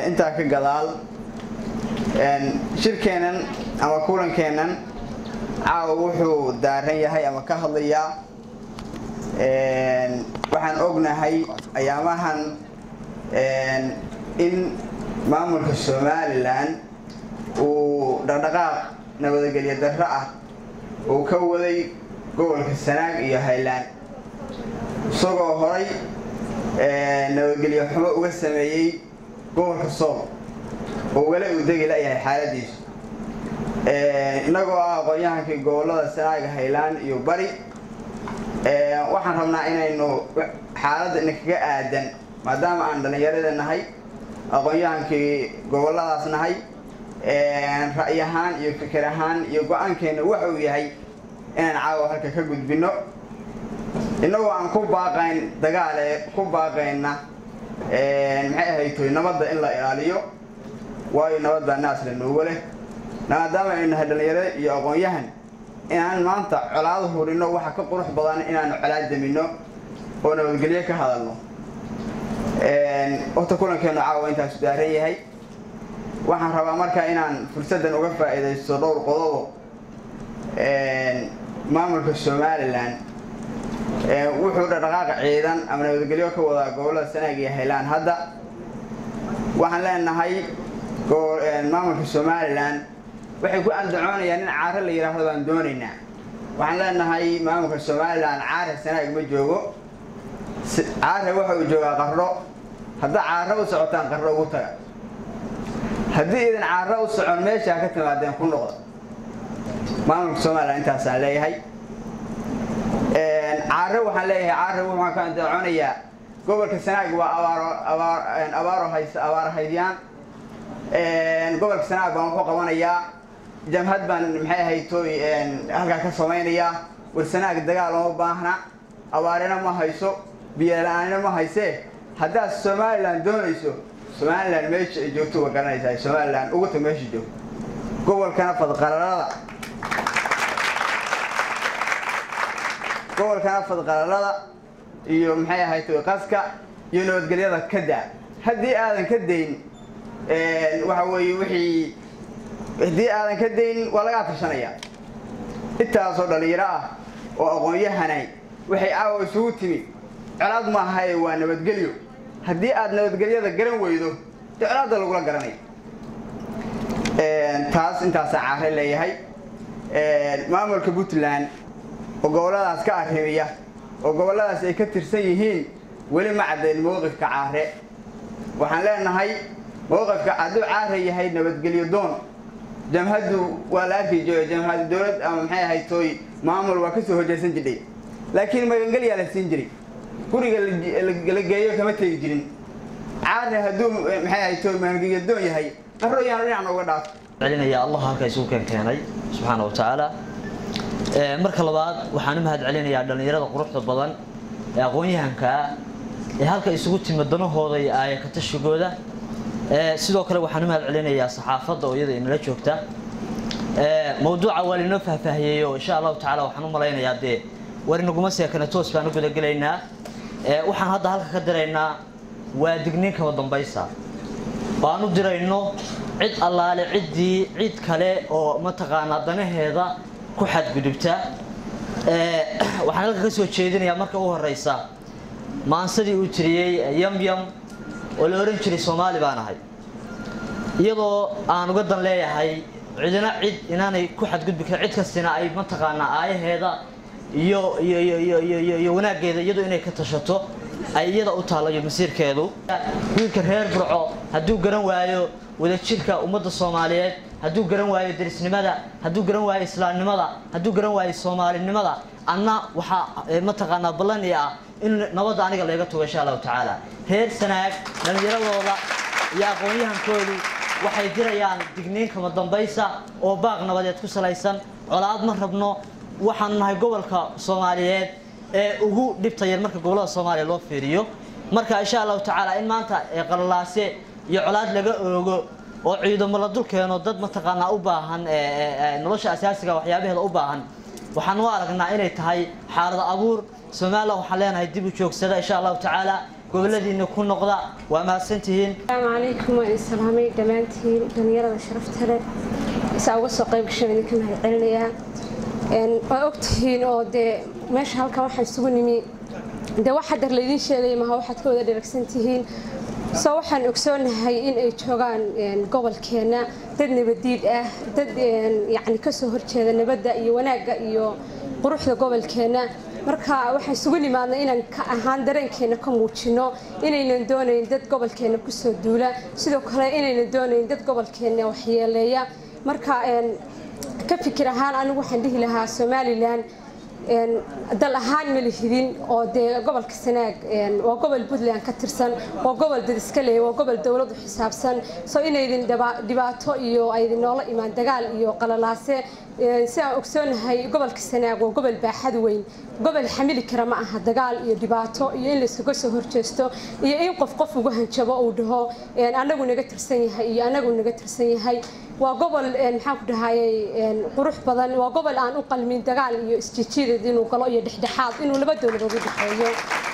intaa ka gadaal shirkeennan ama kulankeennan caawa wuxuu daaran yahay ama ka hadlayaa waxaan ognahay ayaamahan in maamulka somalilan uu dhaqdhaqaaq nabadgelyo darro ah uu ka waday gobolka sanaag iyo highland isagoo horay nabadgelyo xumo uga sameeyey gobolka sool oo weli uu degi layahay xaaladiisu innagoo ah aqoon-yahankii gobolada sanaaga highland iyo bari waxaan rabnaa inaynu xaaladda inakaga aadan maadaama aan dhallinyarada nahay aqoon-yahankii goboladaas nahay ra'y ahaan iyo fikir ahaan iyo go-aankeena waxa uu yahay inaan caawa halka ka gudbino innagoo aan ku baaqayn dagaale ku baaqayna maxay ahaytoy nabadda in la ilaaliyo waayo nabadda naasla noogo leh maadaama aynu nahay dhallinyaro iyo aqoon-yahan inaan maanta colaado hurino waxa ka qurux badan inaanu colaad damino oo nabadgelyo ka hadalno horta kulankeenu caawa intaasu daaran yahay waxaan rabaa marka inaan fursaddan uga faa'iidaysto dhowr qodobo maamulka somalilan wuxuu dhaqdhaqaaqa ciidan ama nabadgelyo ka wadaa gobolada sanaag iyo highland hadda waxaan leenahay maamulka somalilan waxay ku andacoonayaan in caare la yidhaahdo baan doonaynaa waxaan leenahay maamulka somalilan caare sanaag ma joogo caare waxa uu joogaa qarro haddaa caare u socotaan qarro ugu taga haddii idan caare u socon meeshaa ka timaadeen ku noqda maamulka somalilan intaasaan leeyahay caare waxaan leeyahay caare waxaan ka andacoonayaa gobolka sanaag waa abaaro hays abaaro haydiyaan gobolka sanaag baan wuxuu qabanayaa jamhad baan maxay ahaytoy halkaa ka samaynayaa war sanaag dagaal uma baahna abaarina ma hayso biyola-aanina ma haysee haddaad somalilan doonayso somalilan meesha ay joogto waa garanaysaa somalilan ugu tag meesha joogto gobolkana fadqalalada gobolkana fadqalalada iyo maxay ahaytoy qaska iyo nabadgelyada ka daa haddii aadan ka dayn waxa weeye wixii haddii aadan ka dayn waa lagaa tashanayaa intaasoo dhallinyaro ah oo aqoon-yahanay waxay caawa isugu timi colaad maahae waa nabadgelyo haddii aad nabadgelyada garan weydo dee colaadda lagula garanaya taas intaasaa caare leeyahay maamulka puntland oo gobolladaas ka arrimiya oo gobolladaas ay ka tirsan yihiin weli ma caddayn mowqifka caare waxaan leenahay mowqifka hadduu caare yahay nabadgelyo doon jamhaddu waa la arki jiro jamhad dowlad ama maxay ahayd tooy maamul waa kasoo hojeysan jirdhay laakiin magangelyaa la siin jiray guriga la geeyo kama tegi jirin caarne hadduu maxay ahayd tooy magangelyo doon yahay qarro yaanu dhinacan uga dhaafo celinaya allah halka isugu keen keenay subxaana wa tacaala marka labaad waxaan u mahad celinayaa dhallinyarada quruxda badan ee aqoon-yahankaa ee halka isugu timi danahooda iyo aayakatashigooda sidoo kale waxaan u mahad celinayaa saxaafadda oo iyada inala joogta mawduuca waa lainoo faahfaahiyey oo insha allahu tacala waxaan u malaynayaa dee war inaguma seekana toos baan u gudagelaynaa waxaan hadda halka ka diraynaa waa digniin kaba dambaysa baan u dirayno cid allaale ciddii cid kale oo mataqaanaa danaheeda ku xadgudubta waxaan halka ka soo jeedinayaa marka u horeysa maansadii uu tiriyey yamyam oo la ohan jiray soomaali baan ahay iyadoo aan uga dan leeyahay cidina cid inaanay ku xadgudbi karin cid kastina ay mataqaanaa aayaheeda iyo iyo iyo iyo iyo iyo iyo wanaaggeeda iyadu inay ka tashato ay iyada u taalayo masiirkeedu wiilka reer burco hadduu garan waayo wadajirka ummadda soomaaliyeed hadduu garan waayo derisnimada hadduu garan waayo islaamnimada hadduu garan waayo soomaalinimada anna waxaa mataqaanaa ballan i ah in nabadda aniga layga tugo insha allahu tacaala reer sanaag dhallinyaradooda iyo aqoon-yahankoodu waxay dirayaan digniin kama dambaysa oo baaq nabadeed ku salaysan colaad ma rabno waxaanu nahay gobolka soomaaliyeed ee ugu dhibta yar marka gobolada soomaaliya loo fiiriyo marka insha allahu tacaala in maanta qalalaase iyo colaad laga oogo oo ciidamo la dul keeno dad mataqaanaa u baahan nolosha asaasiga waxyaabaheeda u baahan waxaan u aragnaa inay tahay xaalad abuur somalilan waxaan leenahay dib u joogsada insha allahu tacaala goboladiina ku noqda waa mahadsantihiin asalaamu calaykum waan idin salaamay dhammaantiin dhallinyarada sharafta leh isaa uga soo qayb gashaan idinka mahad celinayaa waa ogtihiin oo dee meesha halkan waxaan isugu nimi dee wax haddar laydiin sheegaya maha waxaad ka wada dheragsan tihiin soo waxaan ogsoonahay in ay joogaan gobolkeenna dad nabadiid ah dad yacni kasoo horjeeda nabadda iyo wanaagga iyo quruxda gobolkeenna marka waxaan isugu nimaadnay inaan ka ahaan dareenkeena ka muujino inaynan doonayn dad gobolkeenna kusoo duula sidoo kale inaynan doonayn dad gobolkeenna waxyeeleeya marka ka fikir ahaan anigu waxaan dhihi lahaa somalilan dal ahaan ma lihidin oo dee gobolka sanaag waa gobol puntland ka tirsan waa gobol dad iska leeya waa gobol dowladu xisaabsan soo inaydin dhibaato iyo aydin noola imaan dagaal iyo qalalaase si aan ogsoonahay gobolka sanaag waa gobol baaxad weyn gobol xamili kara ma aha dagaal iyo dhibaato iyo in layskaga soo horjeesto iyo in qof qof ugu hanjabo uu dhaho anagu naga tirsan yahay iyo anagu naga tirsan yahay waa gobol maxaan ku dhahayay qurux badan waa gobol aan u qalmin dagaal iyo isjijiidad inuu galo iyo dhexdhexaad inuu laba dowladood u dhexeeyo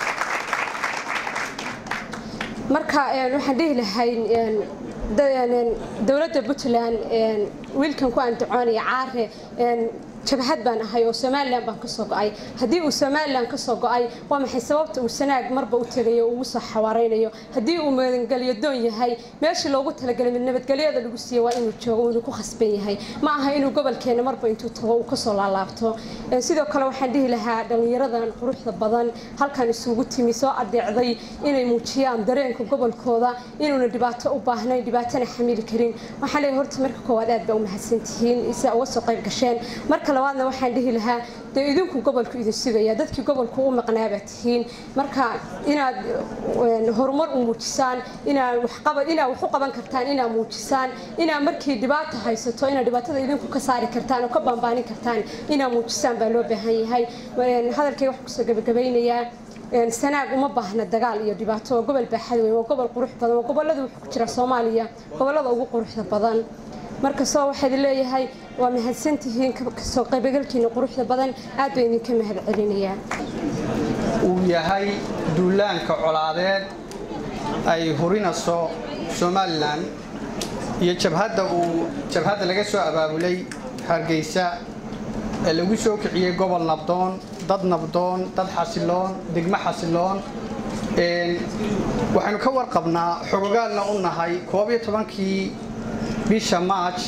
marka waxaan dhihi lahay dowladda puntland wiilkan ku andacoonaya caare jabhad baan ahay oo somalilan baan kasoo go-ay haddii uu somalilan kasoo go-ay waa maxay sababta uu sanaag marba u tegayo ugu soo xawaareynayo haddii uu magangelyo doon yahay meeshii loogu talagalay nabadgelyada lagu siiya waa inuu joogo inuu ku khasban yahay ma aha inuu gobolkeena marba intuu tago uu kasoo laalaabto sidoo kale waxaan dhihi lahaa dhallinyaradan quruxda badan halkan isugu timi soo adeecday inay muujiyaan dareenka gobolkooda inuuna dhibaato u baahnayn dhibaatana xamili karin waxaan leeyahay horta marka koowaad aad baa u mahadsantihiin sidaa uga soo qayb gasheen marka labaadna waxaan dhihi lahaa dee idinku gobolku idin sugaya dadkii gobolku u maqnaabaa tihiin marka inaad horumar u muujisaan inaad inaad wax u qaban kartaan inaad muujisaan inaad markii dhibaata haysato inaad dhibaatada idinku ka saari kartaan oo ka baanbaanin kartaan inaad muujisaan baa loo baahan yahay hadalkayga waxaan kusoo gabagabeynayaa sanaag uma baahna dagaal iyo dhibaato waa gobol baaxad weyn waa gobol qurux badan waa gobolada wuxuu ku jira soomaaliya gobolada ugu quruxda badan marka soo waxaad leeyahay waa mahadsantihiin kasoo qaybagalkiina quruxda badan aad baa idinka mahad celinayaa uu yahay duulaanka colaadeed ay hurinayso somalilan iyo jabhadda uu jabhadda laga soo abaabulay hargeysa ee lagu soo kiciyey gobol nabdoon dad nabdoon dad xasiloon degmo xasiloon waxaynu ka warqabnaa xogogaalna u nahay koob iyo tobankii bisha march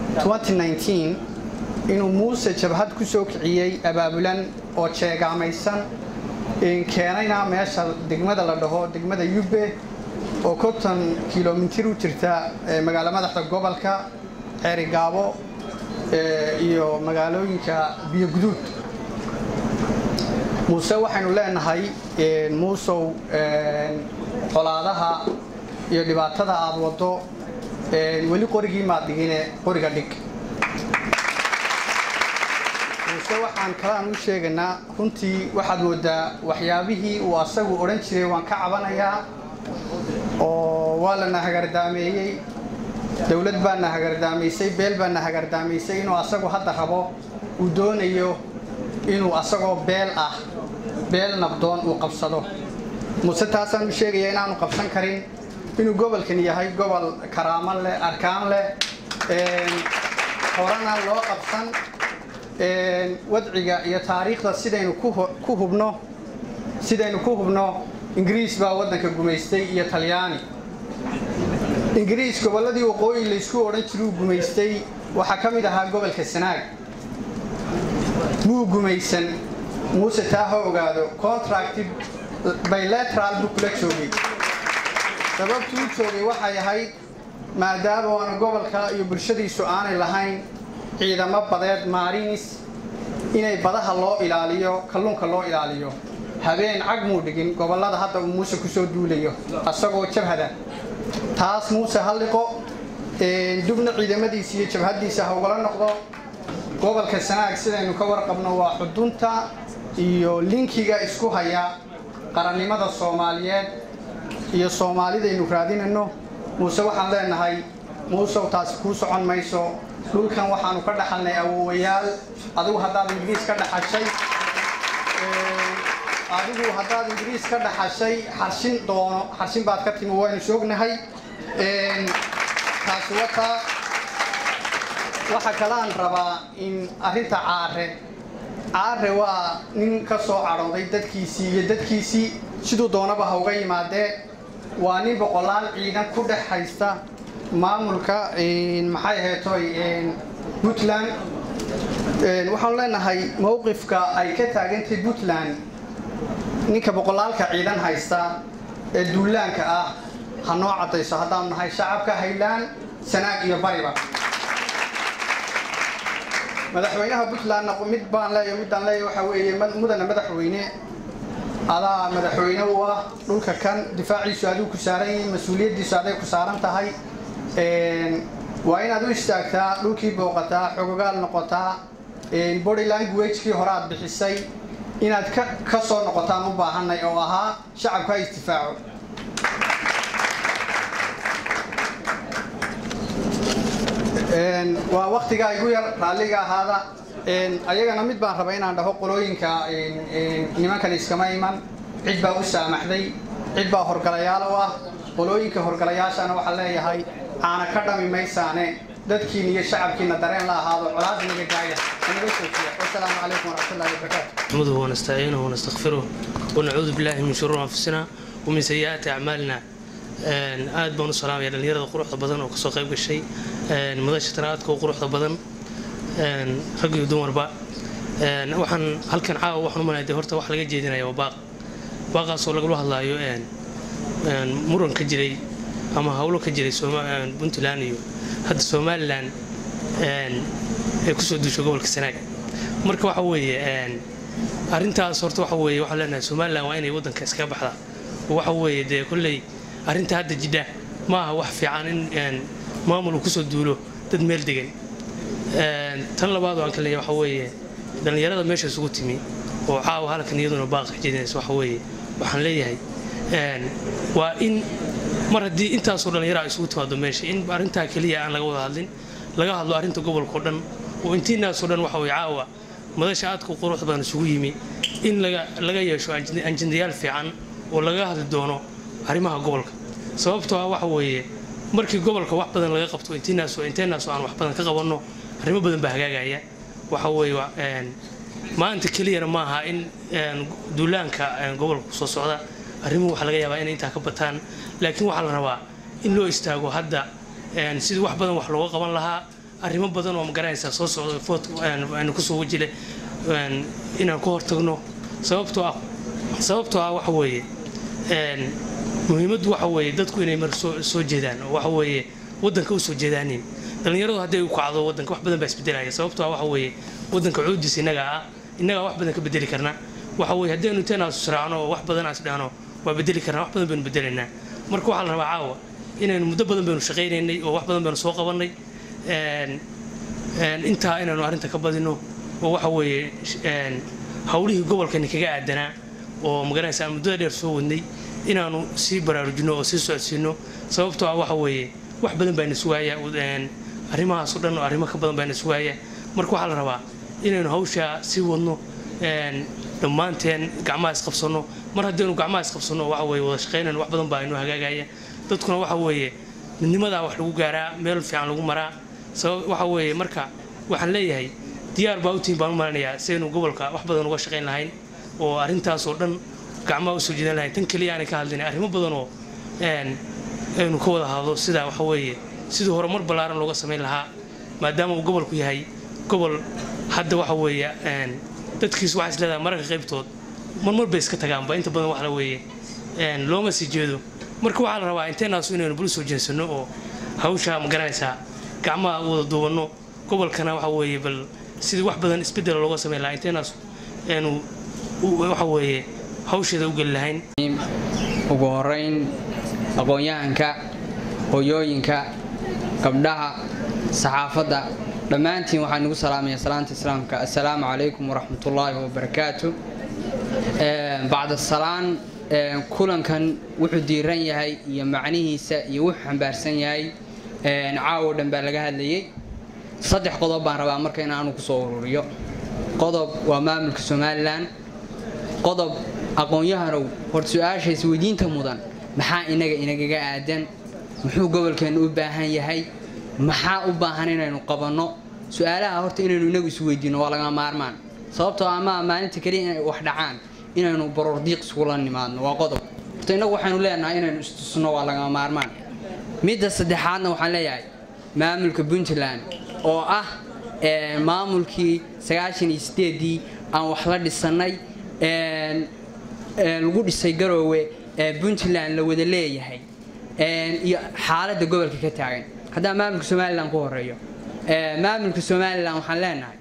inuu muuse jabhad ku soo kiciyey abaabulan oo jeegaamaysan keenayna meesha degmada la dhaho degmada yubbe oo konton kilomitir u jirta magaalo madaxda gobolka ceerigaabo iyo magaalooyinka biyoguduud muuse waxaynu leenahay muusow colaadaha iyo dhibaatada aad waddo weli qorigii maad dhigine qoriga dhig muuse waxaan kalaan u sheegaynaa runtii waxaad moodaa waxyaabihii uu asagu odhan jiray waan ka cabanayaa oo waa lana hagardaameeyey dowlad baana hagardaamaysay beel baana hagardaamaysay inuu asagu hadda rabo uu doonayo inuu asagoo beel ah beel nabdoon uu qabsado muuse taasaan u sheegaya inaanu qabsan karin inuu gobolkan yahay gobol karaamo leh arkaan leh horena loo qabsan wadciga iyo taariikhda sidaynu ku hubno sidaynu ku hubno ingiriis baa waddanka gumaystay iyo talyaani ingiriis gobolladii waqooyi laysku odhan jiruu gumaystay waxaa ka mid ahaa gobolka sanaag muu gumaysan muuse taa ha ogaado contracti bilateral buu kula joogay sababtuu u joogay waxay ahayd maadaama waana gobolka iyo bulshadiisu aanay lahayn ciidamo badeed maarinis inay badaha loo ilaaliyo kalluunka loo ilaaliyo habeen cag muu dhigin gobollada hadda uu muuse kusoo duulayo asagoo jabhada taas muuse halliqo dubna ciidamadiisa iyo jabhaddiisa ha ugala noqdo gobolka sanaag sidaynu ka warqabno waa xudunta iyo linkiga isku haya qarannimada soomaaliyeed iyo soomaalidaynu raadinayno muuse waxaan leenahay muusew taasi kuu socon mayso dhulkan waxaanu ka dhaxalnay awoowayaal adigu haddaad ingiriis ka dhaxashay adigu haddaad ingiriis ka dhaxashay xarshin doono xarshin baad ka timi waynu soognahay taasi wataa waxa kalaan rabaa in arrinta caare caare waa nin ka soo cadhooday dadkiisii iyo dadkiisii siduu doonaba ha uga yimaadee waa nin boqolaal ciidan ku dhex haysta maamulka maxay aheetoy puntland waxaanu leenahay mowqifka ay ka taagantay puntland ninka boqolaalka ciidan haysta ee duulaanka ah ha noo caddayso haddaanu nahay shacabka haylaan sanaag iyo bariba madaxweynaha puntlandna mid baan leeya midaan leeya waxaa weeye mudana madaxweyne adaa madaxweyne u ah dhulka kan difaaciisu adigu ku saaran yihiin mas-uuliyaddiisu aday ku saaran tahay waa inaad u istaagtaa dhulkii booqataa xogogaal noqotaa body languagekii hore aad bixisay inaad ka soo noqotaan u baahanay oo ahaa shacabka ha isdifaaco waa waktigaa igu yar raalliga ahaada ayagana mid baan rabaa inaan dhaho qolooyinka nimankan iskama iman cid baa u saamaxday cid baa horgalayaal u ah qolooyinka horgalayaashana waxaa leeyahay aana ka dhami maysaane dadkiina iyo shacabkiina dareen la ahaado colaad naga gaaya naga soojiya wasalaamu calaykum waraxmatullahi wabarakaatu نحمده ونستعينه ونستغفره ونعوذ بالله من شرور أنفسنا ومن سيئات أعمالنا aad baan u salaamaya dhalinyarada quruxda badan oo kasoo qayb gashay madasha tanaadka oo quruxda badan rag iyo dumarba waxaan halkan caawa waxaan u malayaa dee horta wax laga jeedinaya waa baaq baaqaasoo lagula hadlaayo muran ka jiray ama howlo ka jiray puntland iyo hadda somalilan ay kusoo duusho gobolka sanaag marka waxa weeye arrintaas horta waxa weeye waxaan leenahay somalilan waa inay waddanka iskaga baxdaa oo waxa weeye dee kolley arrinta hadda jidha ma aha wax fiican in maamul uu kusoo duulo dad meel degan tan labaad oo aan ka leeyahay waxa weeye dhallinyarada meesha isugu timi oo caawa halkan iyaduna baaqa jeedinaysa waxa weeye waxaan leeyahay waa in mar haddii intaasoo dhallinyaro ay isugu timaado meesha in arrintaa keliya aan laga wada hadlin laga hadlo arrinta gobolka oo dhan oo intiinaasoo dhan waxa weye caawa madasha aadka quruxda badan isugu yimi in laga yeesho anjendayaal fiican oo laga hadli doono arrimaha gobolka sababtoo ah waxa weeye markii gobolka wax badan laga qabto inteenaasoo inteenaasoo aan wax badan ka qabanno arrimo badan baa hagaagaya waxa weeye maanta keliyana ma aha in duulaanka gobolka kusoo socda arrimuhu waxaa laga yaabaa inay intaa ka bataan laakiin waxaa la rabaa in loo istaago hadda sidii wax badan wax looga qaban lahaa arrimo badan oo magaranaysaa soo socda food kusoo wajile inaan ka hortagno sababtoo ah sababtoo ah waxa weeye muhiimaddu waxa weeye dadku inay mar soo jeedaan oo waxa weeye waddanka u soo jeedaanin dhallinyaradu hadday u kacdo waddanka wax badan baa isbedelaya sababtoo ah waxa weeye waddanka cuudiis innaga ah innagaa wax badan ka bedeli karna waxa weeye haddaynu intaynaa israacno oo wax badan aan isdhahno waa bedeli karnaa wax badan baynu bedelaynaa marka waxaa la rabaa caawa inaynu muddo badan baynu shaqaynaynay oo wax badan baynu soo qabannay intaa inaynu arrinta ka badino oo waxa weeye howlihii gobolkani kaga aadanaa oo magaranaysa aan muddada dheer soo wadnay inaanu sii baraarujino oo sii socodsiino sababtoo ah waxa weeye wax badan baa nasugaaya arrimahaas o dhan oo arrimo ka badan baa nasugaaya marka waxaa la rabaa inaynu hawshaa sii wadno dhammaanteen gacmaha isqabsanno mar haddaynu gacmaha isqabsanno waxa weye wada shaqaynayno wax badan baa inoo hagaagaya dadkuna waxa weeye midnimadaa wax lagu gaaraa meel fiican lagu maraa sabab waxa weeye marka waxaan leeyahay diyaar baa u tihin baan u malanayaa sidaynu gobolka wax badan uga shaqayn lahayn oo arrintaas oo dhan gacmaha usoo jeedan lahayn tan keliya aanay ka hadlinay arrimo badan oo aynu ka wada hadlo sida waxa weeye sidii horumar ballaaran looga samayn lahaa maadaama uu gobolku yahay gobol hadda waxa weeye dadkiisu waxaa is leedahay mararka qaybtood marmar bay iska tagaanba inta badan wax la weeye looma sii jeedo marka waxaa la rabaa inteenaasu inaynu buli soo jeensano oo hawshaa ma garanaysaa gacmaha u wada duubanno gobolkana waxa weeye bal sidii wax badan isbeddela looga samayn lahaa inteenaasu aynu waxa weeye hawsheeda u geli lahayn ugu horeyn aqoon-yahanka hooyooyinka gabdhaha saxaafadda dhammaantiin waxaan igu salaamaya salaanta islaamka assalaamu calaykum waraxmatullaahi wabarakaatu bacda salaan kulankan wuxuu diiran yahay iyo macnihiisa iyo wuxuu xambaarsan yahay caawo dhan baa laga hadlayay saddex qodob baan rabaa marka in aanu kusoo ururiyo qodob waa maamulka somalilan qodob aqoon-yahanow horta su-aasha isweydiinta mudan maxaa inaga inagaga aadan muxuu gobolkeennu u baahan yahay maxaa u baahan inaynu qabanno su-aalaha horta inaynu inagu isweydiino waa laga maarmaan sababtoo ama maalinta keliya inay wax dhacaan inaynu barordiiq iskula nimaadno waa qodob horta inagu waxaynu leenahay inaynu istusno waa laga maarmaan midda saddexaadna waxaan leeyahay maamulka puntland oo ah maamulkii sagaashan iyo sideedii aan wax la dhisannay lagu dhisay garoowe ee puntland la wada leeyahay iyo xaaladda gobolka ka taagan haddaan maamulka somalilan ku horeeyo maamulka somalilan waxaan leenahay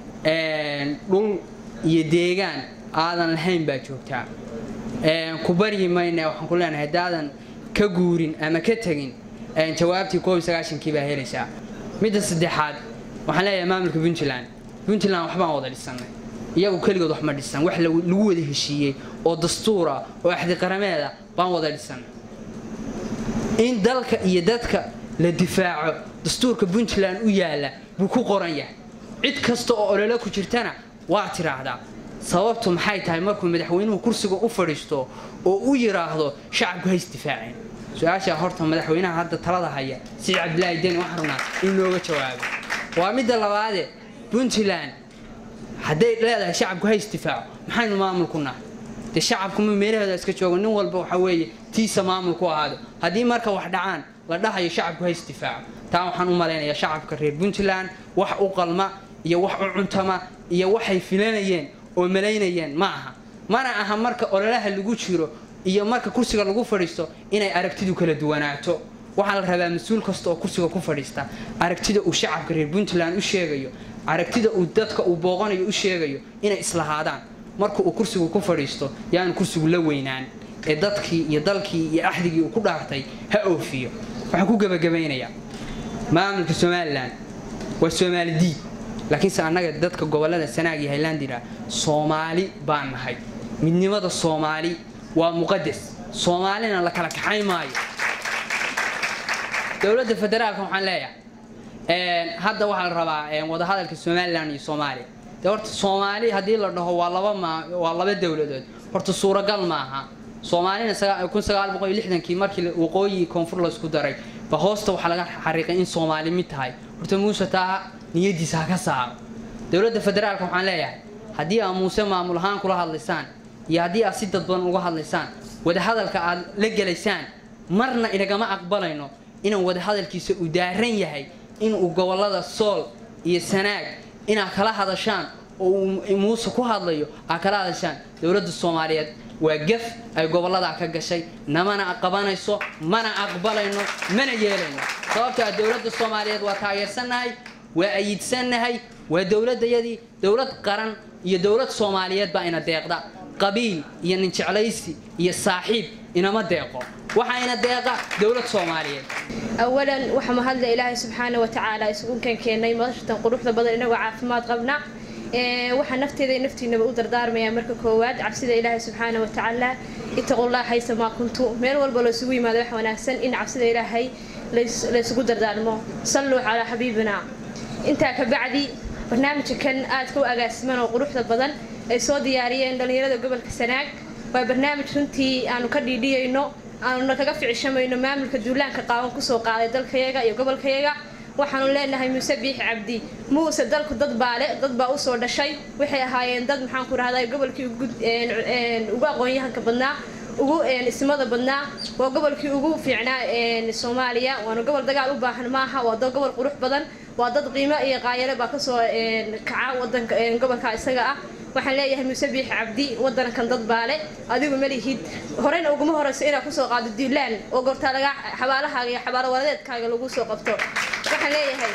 dhul iyo deegaan aadan lahayn baa joogtaa ku baryi mayna waxaan ku leenahay haddaadan ka guurin ama ka tegin jawaabtii koob iyo sagaashankii baa helaysaa midda saddexaad waxaan leeyahay maamulka puntland puntland waxbaan wada dhisannay iyagu keligood wax ma dhisan wax lagu wada heshiiyey oo dastuura oo axdi qarameeda baan wada dhisannay in dalka iyo dadka la difaaco dastuurka puntland u yaalla buu ku qoran yahay cid kasta oo ololo ku jirtana waa tiraahdaa sababtu maxay tahay markuu madaxweynuhu kursiga u fadhiisto oo u yidhaahdo shacabku ha isdifaaceen su-aashaa horta madaxweynaha hadda talada haya siciid cabdilaahi deni waxaan rabnaa in looga jawaabo waa midda labaade puntland hadday leedahay shacabku ha isdifaaco maxaynu maamul ku nahay dee shacabku ma meelaheeda iska joogo nin walba waxa weeye tiisa maamul ku ahaado haddii marka wax dhacaan la dhahayo shacabku ha isdifaaco taa waxaan u malaynayaa shacabka reer puntland wax u qalma iyo wax u cuntama iyo waxay filanayeen oo malaynayeen ma aha mana aha marka ololaha lagu jiro iyo marka kursiga lagu fadhiisto inay aragtidu kala duwanaato waxaa la rabaa mas-uul kasta oo kursiga ku fadhiista aragtida uu shacabka reer puntland u sheegayo aragtida uu dadka uu booqanayo u sheegayo inay islahaadaan marka uu kursigu ku fadhiisto yaanu kursigu la weynaan ee dadkii iyo dalkii iyo axdigii uu ku dhaartay ha oofiyo waxaan ku gebagabaynayaa maamulka somalilan waa soomaali diid laakiinse annaga dadka gobolada sanaag iyo highlandira soomaali baan nahay midnimada soomaali waa muqadas soomaalina la kala kaxayn maayo dowladda federaalka waxaan leeyahay hadda waxaa la rabaa wadahadalka somalilan iyo soomaaliya de horta soomaali haddii la dhaho waa laba ma waa laba dowladood horta suuragal maaha soomaalina kun sagaal boqol iyo lixdankii markii waqooyi koonfur laysku daray ba hoosta waxaa laga xariiqay in soomaali mid tahay horta muuse taa niyadiisa ha ka saaro dowladda federaalka waxaan leeyahay haddii aad muuse maamul ahaan kula hadlaysaan iyo haddii aad si dadbadan uga hadlaysaan wadahadalka aad la gelaysaan marna inagama aqbalayno inaan wadahadalkiisa uu daaran yahay inuu gobolada sool iyo sanaag inaad kala hadashaan oo uu muuse ku hadlayo aad kala hadashaan dowladda soomaaliyeed waa gaf ay goboladaa ka gashay namana qabanayso mana aqbalayno mana yeelayno sababto ah dowladda soomaaliyeed waa taageersannahay waa ayidsannahay waa dowladayadii dowlad qaran iyo dowlad soomaaliyeed baa ina deeqda qabiil iyo ninjeclaysi iyo saaxiib inama deeqo waxaa ina deeqa dowlad soomaaliyeed awalan waxaa mahadla ilaahay subxaana wa tacaala isugu keenkeenay madashatan quruxda badan inagoo caafimaad qabna waxaa nafteeda iyo naftiinaba u dardaarmayaa marka koowaad cabsida ilaahay subxaana wa tacaala itaqullah haysa maa kuntu meel walba loo isugu yimaado wax wanaagsan in cabsida ilaahay laysugu dardaarmo salluu calaa xabiibina intaa ka bacdi barnaamijka kan aadka u agaasiman oo quruxda badan ay soo diyaariyeen dhallinyarada gobolka sanaag waa barnaamij runtii aanu ka dhiidhiyayno aanuna kaga ficishamayno maamulka duulaanka qaawan kusoo qaaday dalkayaga iyo gobolkayaga waxaanu leenahay muuse biix cabdi muuse dalku dad baale dad baa usoo dhashay waxay ahaayeen dad maxaan ku rahday gobolkii ugu aqoon-yahanka badnaa ugu ismada badnaa waa gobolkii ugu fiicnaa soomaaliya waana gobol dagaal u baahan maaha waa dad gobol qurux badan waa dad qiimo iyo qaayale baa kasoo kaca wadanka gobolka isaga ah waxaan leeyahay muuse biix cabdi wadankan dad baale adigu malihid horeyna uguma horeyso inaad kusoo qaado duulaan oo goortaa laga xabaalahaaga iyo xabaalo waladeedkaaga lagu soo qabto waxaan leeyahay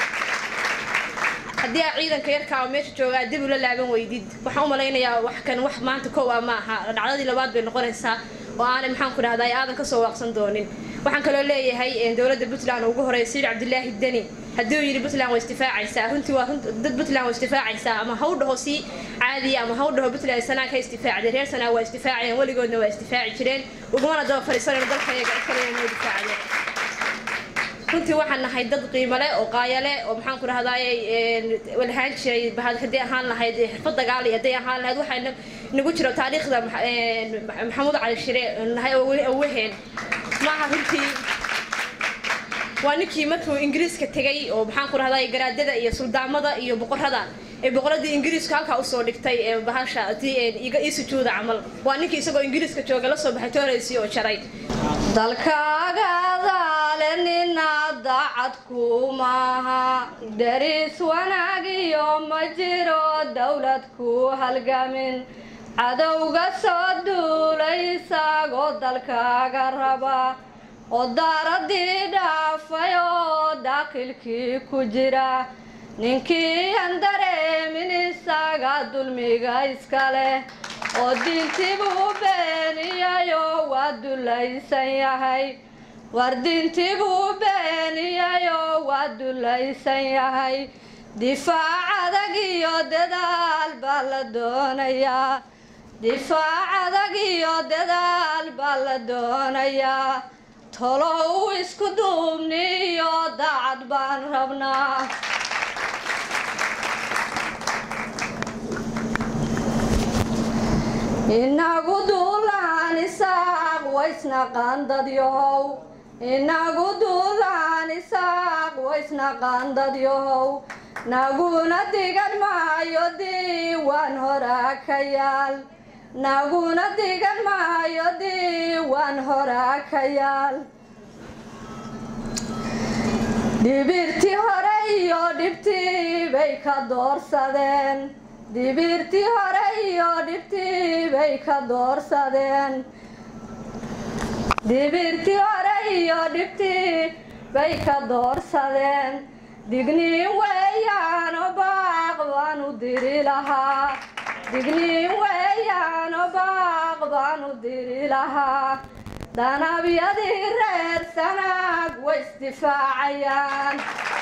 haddii aa ciidanka yarkaa oo meesha joogaa dib ula laaban weydid waxaan u malaynayaa wax kan wax maanta kow ah ma aha dhacdadii labaad bay noqonaysaa oo aanay maxaan ku dhahdaa aadan kasoo waaqsan doonin waxaan kaloo leeyahay dowladda puntland ugu horeeya sayid cabdilaahi deni haddii uu yidhi puntland waa istifaacaysaa runtii waa dad puntland waa istifaacaysaa ama ha u dhaho si caadiya ama ha u dhaho puntland sanaag ka istifaacday reer sanaag waa istifaacayeen weligoodna waa istifaaci jireen ugumana daba fadhiisanayno dalka iyaga cid kalena noo difaacdeen runtii waxaan nahay dad qiimo leh oo qaaya leh oo maxaan ku dhahdaay walhaan jiray haddii ahaan lahayd xirfad dagaal iyo hadday ahaan lahayd waxaa nagu jiro taariikhda maxamuud cali shire nahay oo weheen maaha runtii waa ninkii markuu ingiriiska tegay oo maxaan ku dhahdaay garaadada iyo suldaamada iyo boqorada ee boqoradii ingiriiska halkaa usoo dhigtay ee bahasha iga ii sujuuda camal waa ninkii isagoo ingiriiska jooga la soo baxay tooraysi oo jaray dalkaagadaale nina daacadku maaha dariis wanaagiyo ma jiro dowlad ku halgamin cadowga soo duulay isagoo dalkaaga raba oo daaradii dhaafay oo daaqilkii ku jira ninkii aan dareemin isaga dulmiga iska leh oo diintibuu beeniyayo waa dulaysan yahay war diintibuu beeniyayo waa dulaysan yahay difaac adag iyo dadaal baa la doonayaa difaac adag iyo dadaal baa la doonayaa tolow isku duubni iyo daacad baan rabnaa inagu duulaan isaaq waysna qaandadyahow inagu duulaan isaaq waysna qaandadyahow naguna digan maayo diiwaan horaa ka yaal naguna digan maayo diiwaan horaa ka yaal dhibirtii hore iyo dhibtii bay ka doorsadeen dibirtii hore iyo dhibtii bay ka doorsadeen dibirtii hore iyo dhibtii bay ka doorsadeen digniin weeyaano baaq baan u diri lahaa digniin weeyaano baaq baan u diri lahaa danabyadii reer sanaag way isdifaacayaan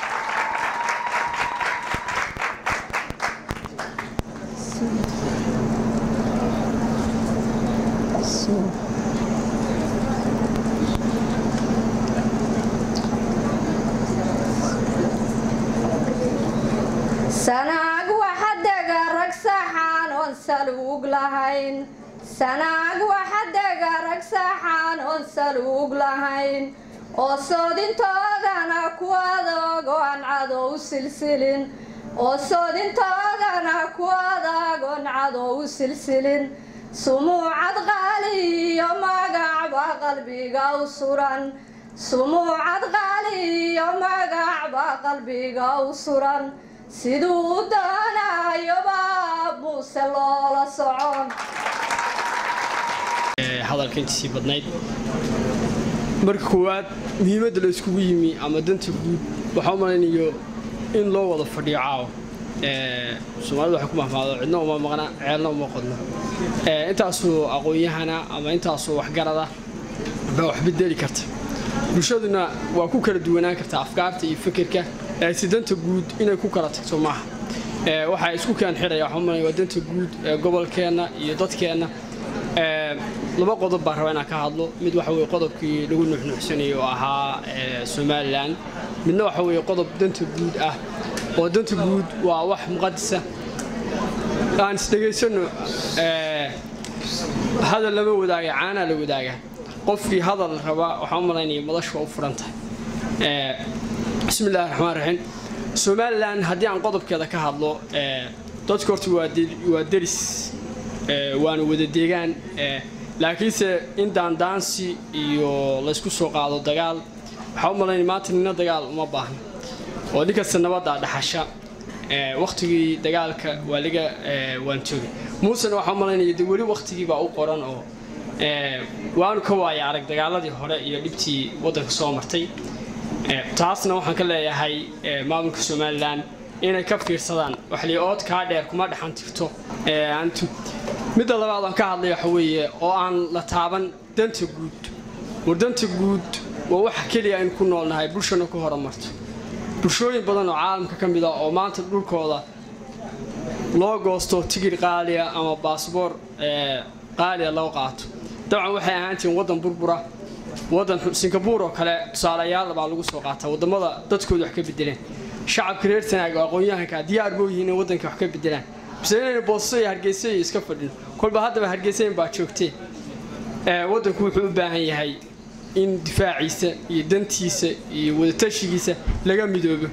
sanaag waxa dega rag saxaan oon saluug lahayn sanaag waxa dega rag saxaan oon saluug lahayn oo soodintoodana ku adag oo aan cadow silsilin oo soodintoodana ku adag oon cadow silsilin sumuucad qaali iyo magac baa qalbiga u suran sumuucad qaali iyo magac baa qalbiga u suran siduu doonayoba muuse loola socon hadalka intiisii badnayd marka koowaad muhiimadda la iskugu yimi ama danta guud waxaa u malaynayo in loo wada fadhiyo caawa soomaalida waxay ku mahmaado cidna uma maqna ceelna uma qodno intaasoo aqoon-yahana ama intaasoo waxgarada baa wax bedeli karta bulshaduna waa ku kala duwanaan kartaa afkaarta iyo fikirka laakiinse danta guud inay ku kala tagto maaha waxaa isku keen xidhaya waxaa umalaya waa danta guud ee gobolkeenna iyo dadkeenna laba qodob baan rabaa inaan ka hadlo mid waxa weye qodobkii lagu nuuxnuuxsanayay oo ahaa somalilan midna waxa weye qodob danta guud ah oo danta guud waa wax muqadisa aan isdhegaysano hadal lama wadaaga caanaa la wadaaga qofkii hadal raba waxaan u malaynaya madashu waa u furan tahay bismi illahi raxmaan raxiim somalilan haddii aan qodobkeeda ka hadlo dadku horta waa deris waana wada deegaan laakiinse in daandaansi iyo laysku soo qaado dagaal waxaa u malaynaya maanta nina dagaal uma baahna oo ninkasta nabadda dhaxasha waktigii dagaalka waa laga waan joogay muusena waxaa u malaynaya de weli waktigii baa u qoran oo waanu ka waaya arag dagaaladii hore iyo dhibtii waddanka soo martay taasna waxaan ka leeyahay maamulka somalilan inay ka fiirsadaan waxli ood kaa dheer kuma dhexan tirto midda labaad aan ka hadlay waxa weeye oo aan la taaban danta guud war danta guud waa waxa keliya aynu ku noolnahay bulshana ku horumarto bulshooyin badan oo caalamka ka mid ah oo maanta dhulkooda loo goosto tigir qaaliya ama baasboor qaaliya loo qaato dabcan waxay ahaantihiin waddan burbura waddan singabuur oo kale tusaalayaal baa lagu soo qaataa waddamada dadkooda wax ka bedeleen shacabka reer sanaag oo aqoon-yahanka diyaar boo yihiin in waddanka wax ka bedelaan bise inayna boosaso iyo hargeysa iyo iska fadhin kolba haddaba hargeysayn baa joogtee waddanku wuxuu u baahan yahay in difaaciisa iyo dantiisa iyo wadatashigiisa laga midoobo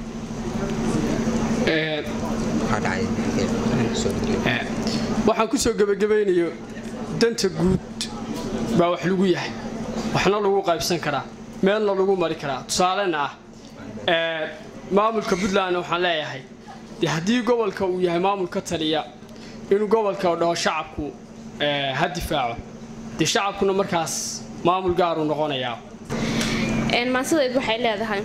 waxaan kusoo gebagabaynayo danta guud baa wax lagu yahay waxna lagu qaybsan karaa meelna lagu mari karaa tusaalena ah maamulka puntlandna waxaan leeyahay dee haddii gobolka uu yahay maamul ka taliya inuu gobolka dhaho shacabku ha difaaco dee shacabkuna markaas maamul gaaruu noqonayaa maansadaydu waxay leedahay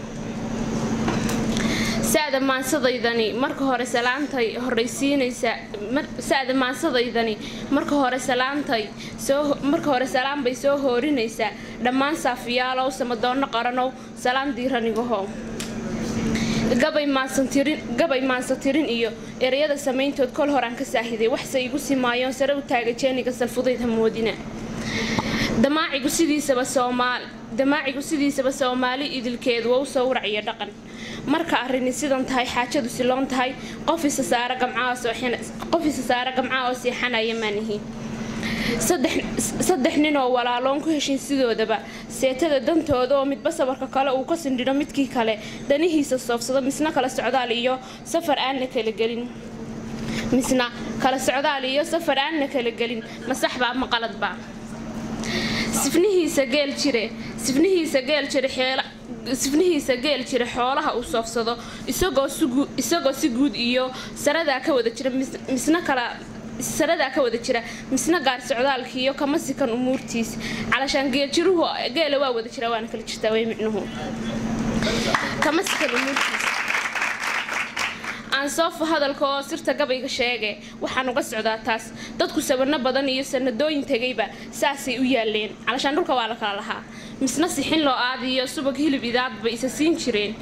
saada maansadaydani marka hore salaantay horraysiinaysa saada maansadaydani marka hore salaantay soo marka hore salaan bay soo hoorinaysaa dhammaan saafiyaalow samadoonno qaranow salaan diiranigahow gabay maansantirin gabay maansantirin iyo ereyada samayntood kol horaan ka saahiday waxse igu simaayoon sare u taaga jeeniga salfudayd hamoodina damaacigu sidiisaba soomaal damaacigu sidiisaba soomaali idilkeedu waa u sawrac iyo dhaqan marka arrini sidan tahay xaajadu siloon tahay qof isa saara gamcaaqof isa saara gamcaa oo seexanaya maanihi saddex nin oo walaaloon ku heshin sidoodaba seetada dantooda oo midba sabarka kale uu ka sindhidho midkii kale danihiisa soofsado misna kala socdaal iyo safar aanna kala gelin misna kala socdaal iyo safar aanna kala gelin masaxbaa ma qaladbaa sifnihiisa geel jire sifnihiisa geel jire xeela sifnihiisa geel jira xoolaha uu soofsado isagoo si guud iyo saradaa ka wada jira misna kala saradaa ka wada jira misna gaar socdaalkiiyo kama sikan umuurtiis calashaan geeljiruhu geela waa wada jira waana kala jirtaa way micnuhu kama sikan umuurtiis aansoofa hadalka oo sirta gabayga sheege waxaan uga socdaa taas dadku sabano badan iyo sanadooyin tegayba saasay u yaaleen calashaan dhulka waa la kala lahaa misna sixin loo aadiyo subag hilib idaad bay isa siin jireen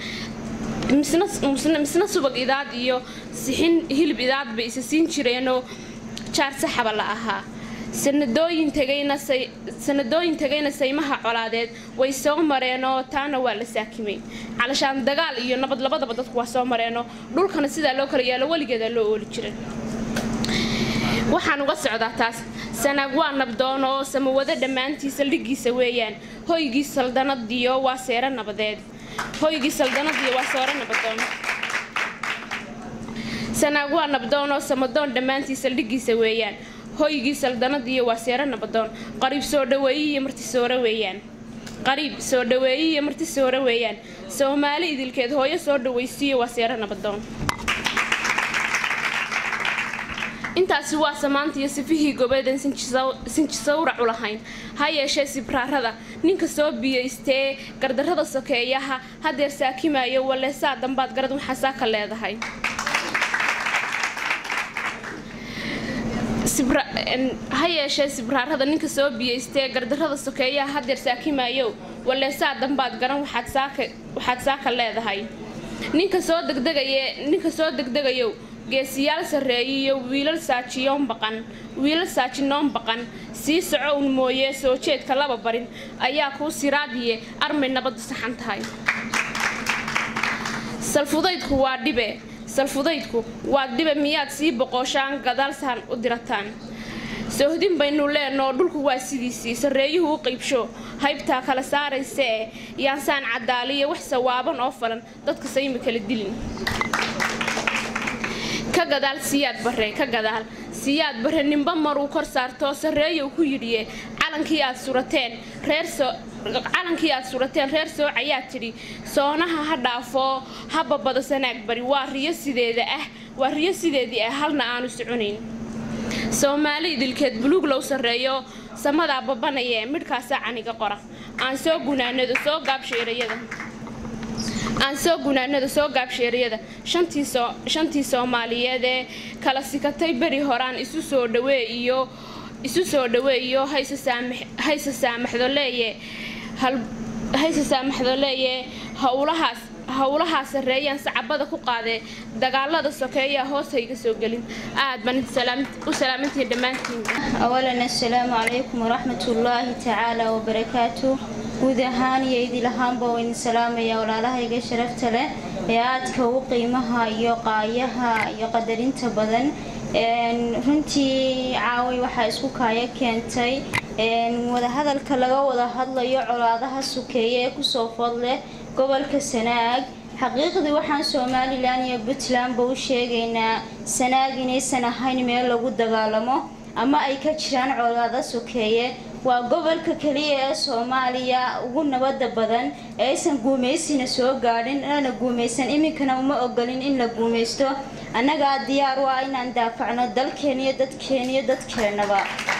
misna subag idaad iyo sixin hilib idaad bay isa siin jireenoo jaar saxaba la ahaa sanadooyin tegayna saymaha colaadeed way soo mareenoo taana waa la saakimay calashaan dagaal iyo nabad labadaba dadku waa soo mareenoo dhulkana sidaa loo kala yaalo weligeeda loo ooli jiray waxaan uga socdaa taas sanaag waa nabdoon oo samawado dhammaantii saldhigiisa weeyaan hoygii saldanadiyo waa seero nabadeed hoygii saldanadiyo waa seero nabadoon sanaag waa nabdoon oo samadoon dhammaantii saldhigiisa weeyaan hoygii saldanadiyo waa seero nabadoon qariib soo dhaweeyiiyo marti soore weeyaan qariib soo dhaweeyiiyo marti soore weeyaan soomaali idilkeed hooyo soo dhawaysiiyo waa seero nabadoon intaasi waa samaanta iyo sifihii gobeedan sinji sawracu lahayn ha yeeshee sibraarada ninka soo biyaystee gardarrada sokeeyaha hadeer saakimayo waleesaa dambaad garad waxaa saaka leedahay ha yeeshee sibraarada ninka soo biyaystee gardarrada sokeeyaha hadeer saakimayo waleesaa dambaad garan waxaad saaka leedahay ninka soo degdegaye ninka soo degdegayow geesiyaal sarreeyiyo wiilal saajiyoon baqan wiilal saajinoon baqan sii soco un mooyee soo jeedka laba barin ayaa kuu siraadiye armay nabaddu saxan tahay salfudaydku waa dhibe salfudaydku waa dhibe miyaad sii boqoshaan gadaalsahan u dirataan soohdin baynu leenoo dhulku waa sidiisii sarreeyuhu u qaybsho haybtaa kala saaraysa ee yaansaan cadaaliyo wax sawaaban oo falan dadka saymi kala dilin ka gadaal siyaad bare ka gadaal siyaad bare ninba maruu kor saartoo sarreeyow ku yidhiye calankii aad surateen reer soo calankii aad surateen reer sooc ayaa tidhi soonaha ha dhaafoo ha babado sanaag bari waa riyo sideeda ah waa riyo sideedii ah halna aanu soconayn soomaali idilkeed buluug low sarreeyo samadaa babanayee midhkaasaa caniga qora aan soo gunaanado soo gaabsheerayada aan soo gunaanada soo gaabsheeriyada shantii soomaaliyeed ee kala sikatay beri horaan isu soo dhawee iyo isu soo dhaweeyo hayse saamaxdoleeye hayse saamaxdoleeye howlahaas howlahaa sarreeyaan sacabada ku qaadee dagaalada sokeeyaa hoos hayga soo gelin aad baan u salaamantihiin dhammaantiin أولا السلام عليكم ورحمة الله تعالى وبركاته guud ahaan iyo idil ahaanba waa idin salaamaya walaalahayga sharafta leh ee aadka u qiimaha iyo qaayaha iyo qadarinta badan runtii caaway waxaa isku kaaya keentay wadahadalka laga wada hadlayo colaadaha sukeeye ee kusoo food leh gobolka sanaag xaqiiqdii waxaan somalilan iyo puntlandba u sheegaynaa sanaag inaysan ahayn meel lagu dagaalamo ama ay ka jiraan colaado sokeeye waa gobolka keliya ee soomaaliya ugu nabada badan ee aysan guumaysina soo gaadhin lana guumaysan iminkana uma ogolin in la guumaysto annagaa diyaar u ah inaan daafacno dalkeena iyo dadkeena iyo dadkeennaba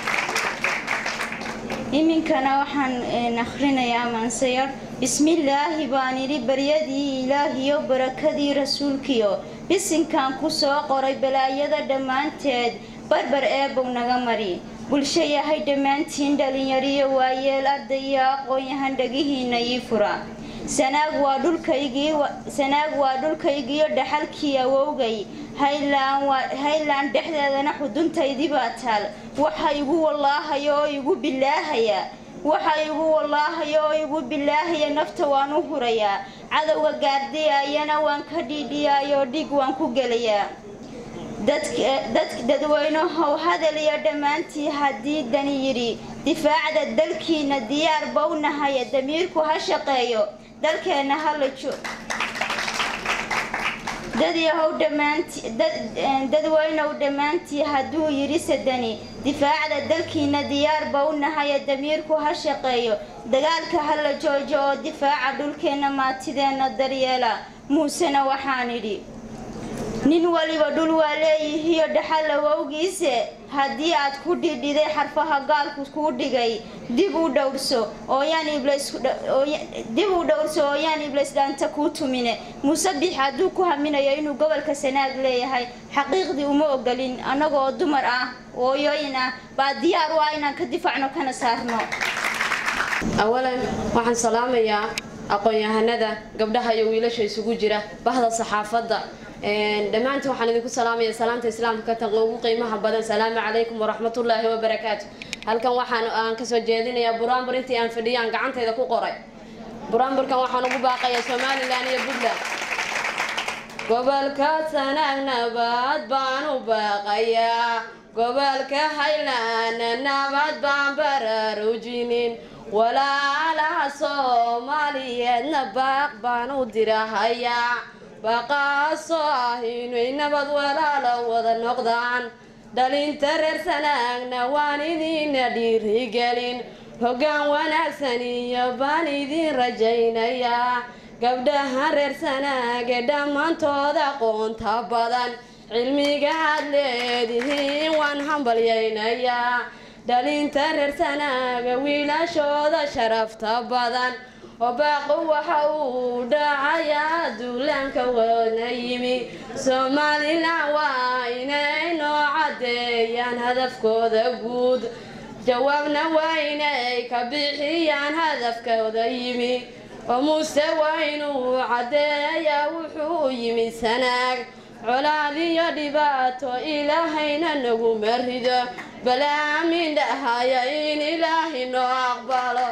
iminkana waxaan akhrinayaa maansayar bismillaahi baan idhi baryadii ilaahiyo barakadii rasuulkiyo bisinkan ku soo qoray balaayada dhammaanteed barbar eebow naga mari bulsho yahay dhammaantiin dhalinyariyo waayeel arday iyo aqoon-yahan dhagihiina ii fura sanaag waa dhulkaygii sanaag waa dhulkaygiiyo dhaxalkii awowgay haylaan dhexdeedana xuduntaydii baa taal waxa igu wallaahaya oo igu bilaahaya waxa igu wallaahaya oo igu bilaahaya nafta waan u hurayaa cadowga gaardiyayana waan ka dhiidhiyaayoo dhig waan ku gelayaa dadweynahow hadal iyo dhammaantii haddii dani yidhi difaacda dalkiina diyaar bownahaya damiirku ha shaqeeyo dalkeenna hala dadweynow dhammaantii hadduu yidhi sadani difaacda dalkiina diyaar bownahaya damiirku ha shaqeeyo dagaalka hala joojo oo difaaca dhulkeenna maatideenna daryeela muusena waxaan idhi nin waliba dhul waa leeyihiyo dhaxal awowgiise haddii aad ku dhidhiday xarfaha gaalku kuu dhigay dib u dhowrso ooyaan dib u dhowrso ooyaan iblays dhaanta kuu tumine muuse bix hadduu ku haminayo inuu gobolka sanaag leeyahay xaqiiqdii uma ogolin annagoo dumar ah ooyooyin ah baa diyaar u ah inaan ka difaacno kana saarno awalan waxaan salaamayaa aqoon-yahanada gabdhaha iyo wiilasha isugu jira bahda saxaafadda dhammaantiin waxaan idinku salaamaya salaamta islaamka ka taqo ugu qiimaha badan salaamu calaykum waraxmatullaahi wabarakaatu halkan waxaan aan kasoo jeedinayaa buraanbur intii aan fadhiyaan gacantayda ku qoray buraanburkan waxaan ugu baaqayaa somalilan iyo puntland gobolka sanaag nabad baan u baaqayaa gobolka haylaan nabad baan baraarujinin walaalaha soomaaliyeedna baaq baan u dirahayaa baqaasoo ah inay nabad walaalo wada noqdaan dhalinta reer sanaagna waan idiina dhiirigelin hoggaan wanaagsan iyo baan idiin rajaynayaa gabdhaha reer sanaage dhammaantooda aqoonta badan cilmiga aad leedihiin waan hambalyaynayaa dhalinta reer sanaaga wiilashooda sharafta badan obaaqu waxa uu dhacayaa duulaanka wana yimi somalilan waa inay noo caddeeyaan hadafkooda guud jawaabna waa inay ka bixiyaan hadafkooda yimi oo muuse waa inuu caddeeyaa wuxuu yimi sanaag colaad iyo dhibaato ilaahayna naguma rido balaamin dhahaya in ilaahay noo aqbalo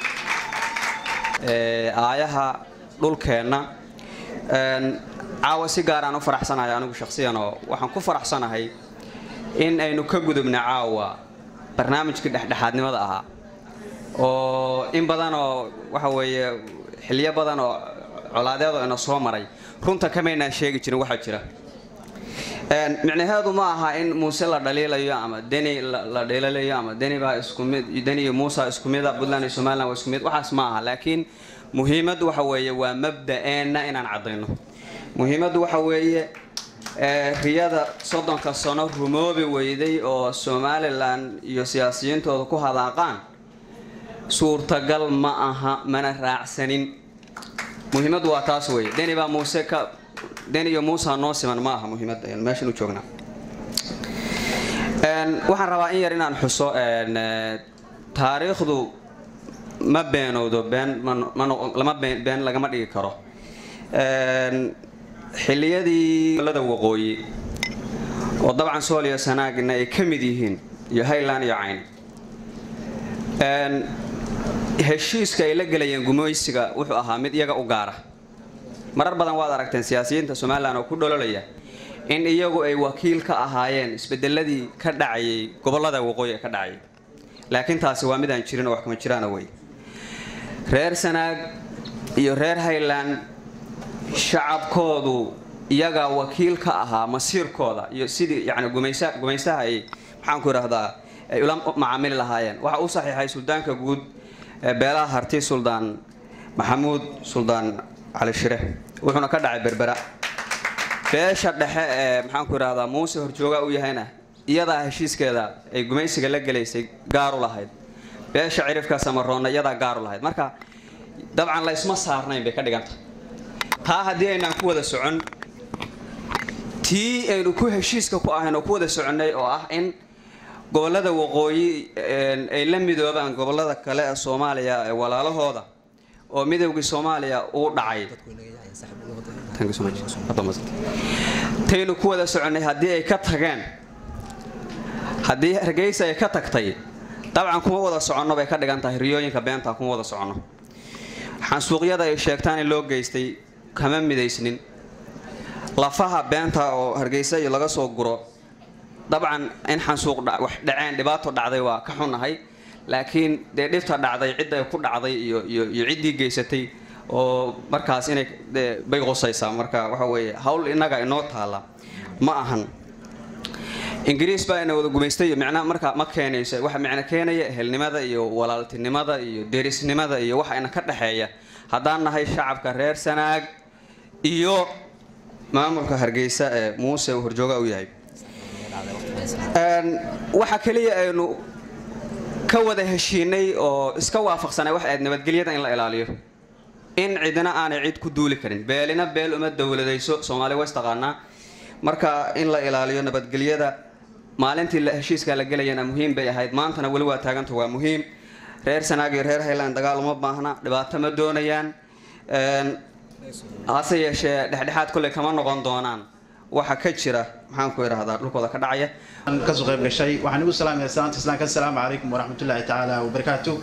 aayaha dhulkeenna caawa si gaaraan u faraxsanahay anigu shakhsiyan oo waxaan ku faraxsanahay in aynu ka gudubna caawa barnaamijkii dhexdhexaadnimada ahaa oo in badan oo waxa weeye xilyo badan oo colaadeedo ina soo maray runta kamaynaan sheegi jirin waxaa jira micnaheedu ma aha in muuse la dhaliilayo ama deni la dhaliilayo ama deni baa isku mid deni iyo muusa isku mida puntland iyo somaliland waa isku mid waxaas ma aha laakiin muhiimaddu waxa weeye waa mabda'eenna inaan caddayno muhiimaddu waxa weeye riyada soddonka sano rumoobi weyday oo somalilan iyo siyaasiyiintooda ku hadaaqaan suurtagal ma aha mana raacsanin muhiimaddu waa taas weeye deni baa muuse ka den iyo muusa noo siman ma aha muhiimadda meeshan u joognaa waxaan rabaa in yar inaan xuso taariikhdu ma beenowdo been lama been lagama dhigi karo xilliyadii lada waqooyi oo dabcan sool iyo sanaagna ay ka mid yihiin iyo highland iyo cayn heshiiska ay la gelayeen gumaysiga wuxuu ahaa mid iyaga u gaara marar badan waad aragteen siyaasiyiinta somalilan oo ku dhololaya in iyagu ay wakiil ka ahaayeen isbedeladii ka dhacayay gobolada waqooyi ee ka dhacayay laakiin taasi waa midaan jirin oo wax kama jiraana wey reer sanaag iyo reer highland shacabkoodu iyagaa wakiil ka ahaa masiirkooda iyo sidii yani gumaysa gumaysaha ay maxaanku idhaahdaa ay ula macaamili lahaayeen waxa uu saxiixay suldaanka guud ee beelaha harti suldaan maxamuud suldaan cali shire wuxuuna ka dhacay berbera beesha dhexe ee maxaanku idhahdaa muuse horjooga u yahayna iyadaa heshiiskeeda ay gumaysiga la gelaysay gaaru lahayd beesha cirifka samaroonna iyadaa gaaru lahayd marka dabcan laysma saarnayn bay ka dhiganta taa haddii aynaan ku wada socon tii aynu ku heshiiska ku ahayn oo ku wada soconnay oo ah in gobolada waqooyi ay la midoobaan gobolada kale ee soomaaliya ee walaalahooda oo midowgii soomaaliya uu dhacay taynu ku wada soconnay haddii ay ka tageen haddii hargeysa ay ka tagtay dabcan kuma wada soconno bay ka dhigan tahay riyooyinka beenta kuma wada soconno xansuuqyada ay sheegtaan in loo geystay kama midaysnin lafaha beenta oo hargeysa iyo laga soo guro dabcan in xansuuq wax dhaceen dhibaato dhacday waa ka xunahay laakiin dee dhibta dhacday cidday ku dhacday iyo iyo iyo ciddii geysatay oo markaas inay bay qusaysaa marka waxa weeye hawl innaga inoo taalla ma ahan ingiriis baa ina wada gumaystay iyo micna marka ma keenayso waxa micno keenaya ehelnimada iyo walaaltinimada iyo derisnimada iyo waxa ina ka dhexeeya haddaan nahay shacabka reer sanaag iyo maamulka hargeysa ee muuse uu horjooga u yahay waxa keliya aynu ka wada heshiinay oo iska waafaqsanay wax ayd nabadgelyada in la ilaaliyo in cidina aanay cid ku duuli karin beelina beel uma dowladayso soomaali ways taqaanaa marka in la ilaaliyo nabadgelyada maalintii heshiiska la gelayana muhiim bay ahayd maantana weli waa taaganta waa muhiim reer sanaag iyo reer highland dagaal uma baahna dhibaato ma doonayaan hase yeeshee dhexdhexaad kolley kama noqon doonaan waxa ka jira maxaanku idhahdaa dhulkooda ka dhacaya kasoo qayb gashay waxaan igu salaamaya salaanta islaamka assalaamu calaykum waraxmatullaahi tacaala wabarakaatu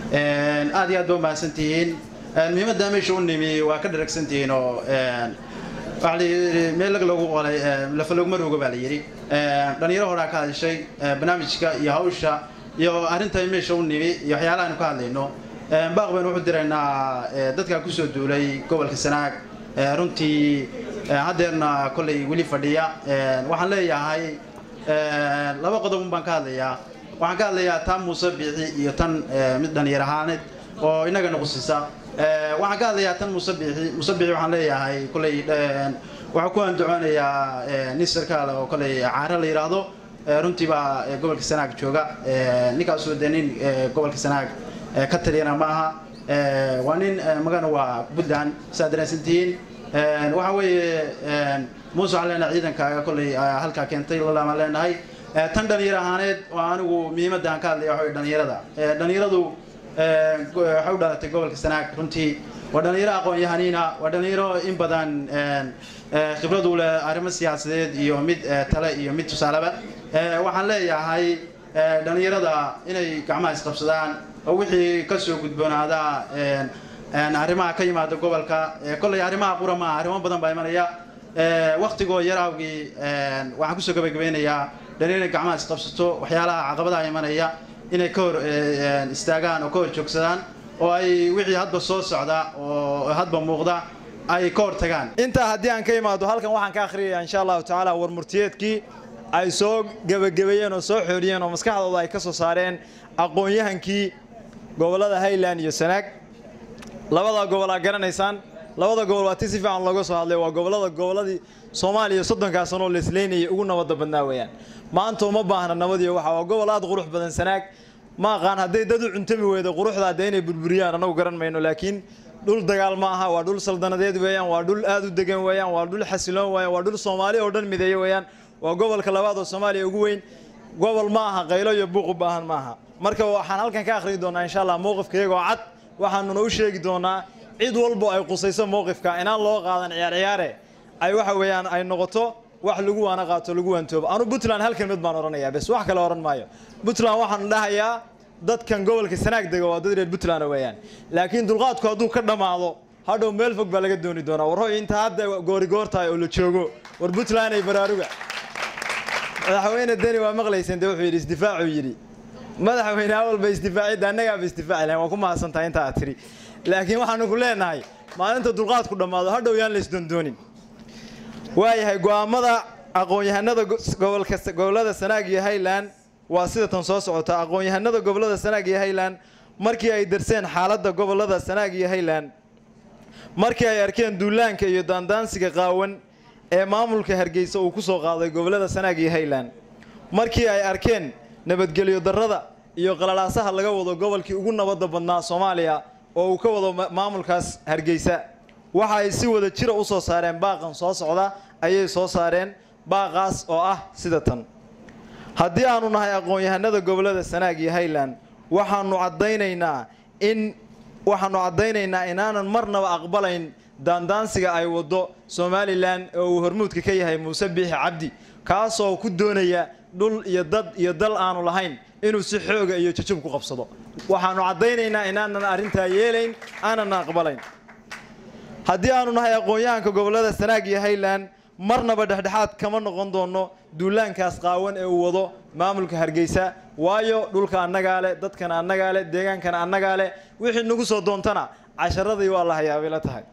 aad iyo aad ba umahadsantihiin muhiimadda meesha u nimi waa ka dharagsantihiin oo waxaa la yidhi meel lag lagu qolay lafa laguma roogo baa la yidhi dhalinyaro horaa ka hadashay barnaamijka iyo hawsha iyo arrinta meesha u nimi iyo waxyaalaha aynu ka hadlayno baaq baynu wuxuu diraynaa dadka kusoo duulay gobolka sanaag runtii haddeerna kollay weli fadhiya waxaan leeyahay laba qodob baan ka hadlayaa waxaan ka hadlayaa tan muuse biixi iyo tan mid dhalinyar ahaaneed oo innagana qusisa waxaan ka hadlayaa tan muuse biixi muuse biixi waxaan leeyahay kollay waxaa ku andacoonayaa nin sarkaal oo kollay caare la yidhaahdo runtii baa gobolka sanaag jooga ninkaasoo dee nin gobolka sanaag ka taliyana ma aha waa nin magana waa puntland saa dareensantihiin waxa weeye muuse waxaan leenahay ciidankaaga kollay halkaa keentay lalamaan leenahay tan dhalinyar ahaaneed oo anigu muhiimadda aan ka hadlaya waxa dhalinyarada dhalinyaradu waxay u dhalatay gobolka sanaag runtii waa dhalinyaro aqoon-yahaniina waa dhalinyaro in badan khibrad u leh arrimo siyaasadeed iyo mid tale iyo mid tusaaleba waxaan leeyahay dhalinyarada inay gacmaha isqabsadaan oo wixii kasoo gudboonaada arrimaha ka yimaada gobolka kollay arrimaha qura maaha arrimo badan baa imanaya waktigoo yar awgii waxaan kusoo gabagabeynayaa dhalinyar inay gacmaha isqabsato waxyaalaha caqabadaha imanaya inay ka hor istaagaan oo ka hor joogsadaan oo ay wixii hadba soo socda oo hadba muuqda ay ka hor tagaan intaa haddii aan ka imaado halkan waxaan ka akhriyayaa insha allahu tacaala war murtiyeedkii ay soo gebagabeeyeen oo soo xooliyeen oo maskaxdooda ay ka soo saareen aqoon-yahankii gobollada highland iyo sanaag labada gobol aa garanaysaan labada gobol waa ti si fiican looga soo hadlay waa gobollada gobolladii soomaaliya soddonkaa sanoo leesleynayay ugu nabadda badnaa weeyaan maanta uma baahna nabadiyo waxa waa gobol aad qurux badan sanaag ma aqaan hadday dad u cuntami weydo quruxdaa dee inay burburiyaan annagu garan mayno laakiin dhul dagaal ma aha waa dhul saldanadeed weeyaan waa dhul aad u degan weeyaan waa dhul xasiloon weeyaan waa dhul soomaali oo dhan mideeya weeyaan waa gobolka labaad oo soomaaliya ugu weyn gobol ma aha qaylo iyo buuq u baahan ma aha marka waxaan halkan ka akhriyi doonaa insha allah mowqifka iyagoo cad waxaanuna u sheegi doonaa cid walbo ay qusayso mowqifka inaan loo qaadan ciyaar ciyaare ay waxa weeyaan ay noqoto wax lagu waana qaato lagu waantoobo anu puntland hal kelmid baan odhanayaa bes wax kale odhan maayo puntland waxaan dhahayaa dadkan gobolka sanaag dega waa dad reer puntland weeyaan laakiin dulqaadku hadduu ka dhammaado hadhow meel fog baa laga dooni doonaa war hoy inta hadda goorigoor tahay oo la joogo war puntland ay baraaruga madaxweyne deni waa maqlayseen dee wuxuu yidhi isdifaacuu yidhi madaxweyne awalba isdifaacidda annagaaba isdifaaci lahayn waa ku mahadsantahay inta aad tiri laakiin waxaanu ku leenahay maalinta dulqaadku dhammaado hadhow yaan la isdondoonin waayahay go'aamada aqoon-yahanada gobolka gobollada sanaag iyo highland waa sida tan soo socota aqoon-yahanada gobollada sanaag iyo highland markii ay darseen xaaladda gobollada sanaag iyo highland markii ay arkeen duulaanka iyo daandaansiga qaawan ee maamulka hargeysa uu ku soo qaaday gobollada sanaag iyo highland markii ay arkeen nabadgelyo darrada iyo qalalaasaha laga wado gobolkii ugu nabadda badnaa soomaaliya oo uu ka wado maamulkaas hargeysa waxa ay si wada jira u soo saareen baaqan soo socda ayay soo saareen baaqaas oo ah sida tan haddii aanu nahay aqoon-yahanada gobollada sanaag iyo highland waxaanu caddaynaynaa in waxaanu caddaynaynaa inaanan marnaba aqbalayn daandaansiga ay waddo somalilan oo uu hormuudka ka yahay muuse biixi cabdi kaasoo ku doonaya dhul iyo dad iyo dal aanu lahayn inuu si xooga iyo jajub ku qabsado waxaanu caddaynaynaa inaanan arrintaa yeelayn aanan aqbalayn haddii aanu nahay aqoon-yahanka gobollada sanaag iyo highland marnaba dhexdhexaad kama noqon doono duulaankaas qaawan ee uu wado maamulka hargeysa waayo dhulka annagaa leh dadkana annagaa leh deegaankana annagaa leh wixii nagu soo doontana casharadii waa la hayaabay la tahay